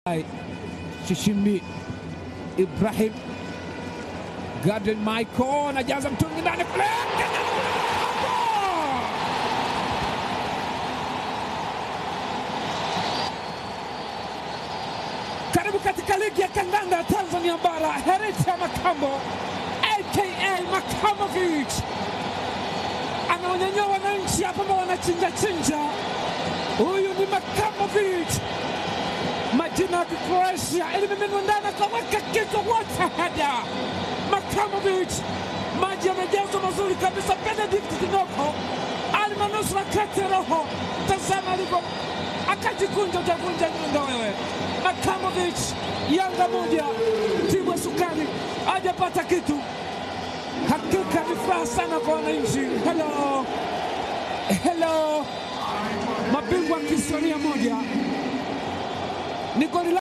Shishimbi Ibrahim Garden Michael anajaza mtungi ndani kule, karibu katika ligi ya kandanda ya Tanzania Bara. Herita Makambo aka Makamovic anaonyanyua wananchi hapa ambao wanachinja chinja. Huyu ni Makamovic majina ya Kikroatia ilimiminwa ndani akaweka kichwa wote hada Makamovic, maji yamejazwa mazuri kabisa. Benedict Kinoko alimanusura kati ya roho, tazama alivyo akajikunja, utavunja nyundo wewe. Makamovic, Yanga moja timu ya sukari hajapata kitu. Hakika ni furaha sana kwa wananchi. Hello, hello, mabingwa kihistoria moja ni goli